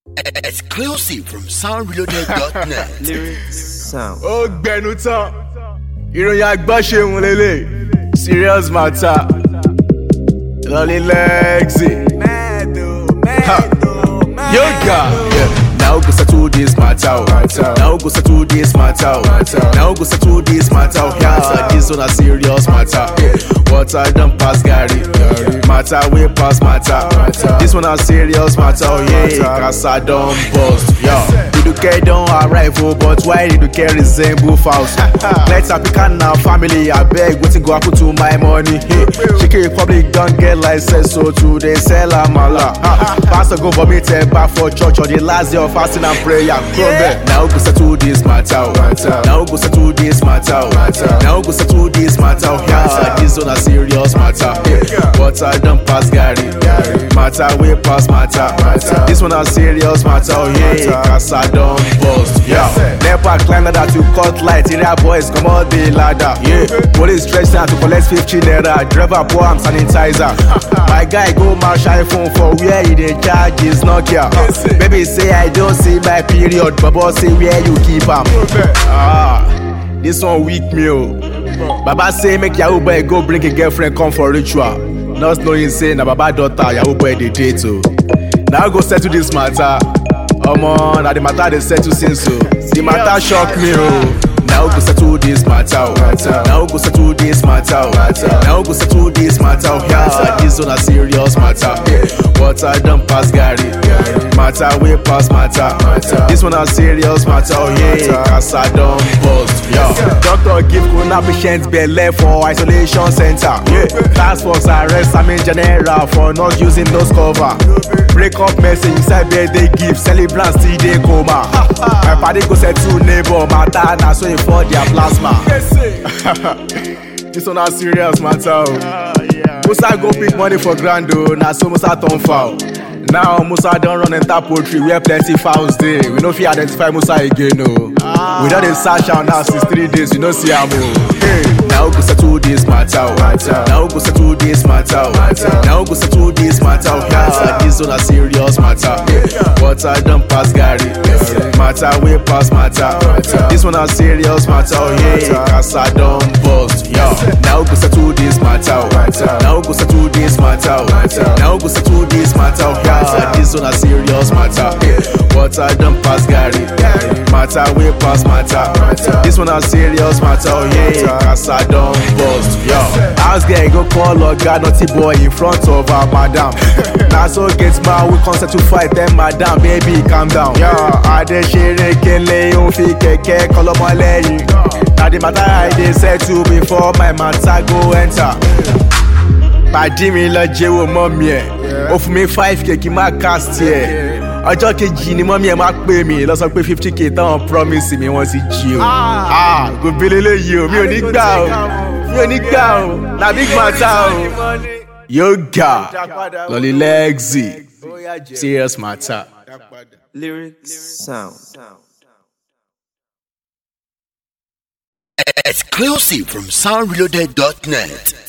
Exclusive from soundreloaded.net. lyrics sound. ó gbẹnu tán ìròyìn agbáṣeun lélẹ̀ serious matter lọ́lí lẹ́gzì yóò ga. Now go settle this matter. oh. Now go settle this matter. oh. Now go settle this matter. oh. Yeah, this one a serious matter. Water done pass Gary. Matter we pass matter. This one a serious matter. Oh yeah, Casa done bust. Yeah, did you care don't arrive? Oh, but why did you care resemble Faust? Let's pick now family. I beg, waiting go happen to my money. Hey, Chicken Republic don't get license, so today sell a mala. Pastor go vomit back for church on the last day of fasting and prayer. Yeah. Now go settle this matter. oh. Now go settle this matter. oh. Now go settle this matter. oh. Yeah, this one a serious matter. Water done pass Gary. Matter we pass matter. This one a serious matter. Oh yeah, Casa done bust. Yeah. Never climb ladder to cut light. Area boys come out the ladder. Yeah. Police stretch down to collect 15 naira. Driver pour am sanitizer. My guy go march iPhone for where he dey charge his Nokia. Baby say I don't see my period. Baba say where you keep am. Ah, this one weak me oh. Baba say make Yahoo boy go bring a girlfriend come for ritual. Not knowing say na Baba daughter Yahoo boy dey date o. Now go settle this matter. Omo, na the matter dey settle since o. The matter shock me o. Now go settle this matter. oh. Now go settle this matter. oh. Now go settle this matter. oh. Yeah, this one a serious matter. Water done pass Gary. Matter we pass matter. This one a serious matter. Oh yeah, Casa done bust. Yeah. Doctor give corona patient belle for isolation center. Yeah. Task force arrest Sami General for not using nose cover. Break up message inside birthday gift. Celebrant still dey coma. My party go settle neighbor matter na so e for their plasma. this one a serious matter. Oh. Musa go pick money for grand o, na so Musa turn foul. Now Musa don run enter poultry where plenty fowls dey. We no fit identify Musa again o. We don dey search am now since three days, we no see am o. Hey, now go settle this matter o. Now go settle this matter o. Now go settle this matter o. Yeah, this one a serious matter. Water don pass Gary. Matter wey pass matter. This one a serious matter o. Yeah, Casa don bust. Yeah. Now go settle this matter o. Now go settle this matter o. Now go settle this matter o. Yeah, this one a serious matter. Water don pass Gary. Matter wey pass matter. This one a serious matter. Oh yeah, Casa don bust. Yo, house girl go call oga naughty boy in front of her madam. Na so get man we come settle fight then madam baby calm down. Yo, Adesere kele òun fi kẹ̀kẹ́ kọlọmọ lẹ́yìn. Na the matter I dey settle before my matter go enter. pàdí mi lọ jẹ́wọ́ mọ́mí ẹ̀ ó fún mi five k kí n má cast ẹ̀ ọjọ́ kejì ni mọ́mí ẹ̀ máa pè mí lọ sọ pé fifty k táwọn promise mi wọ́n ti jí o ah kò bele léyìí o mi ò ní gbà o mi ò ní gbà o na big matter o yóò ga lọ́lí lẹ́gzì serious matter. lyrics sound. Exclusive from soundreloaded.net.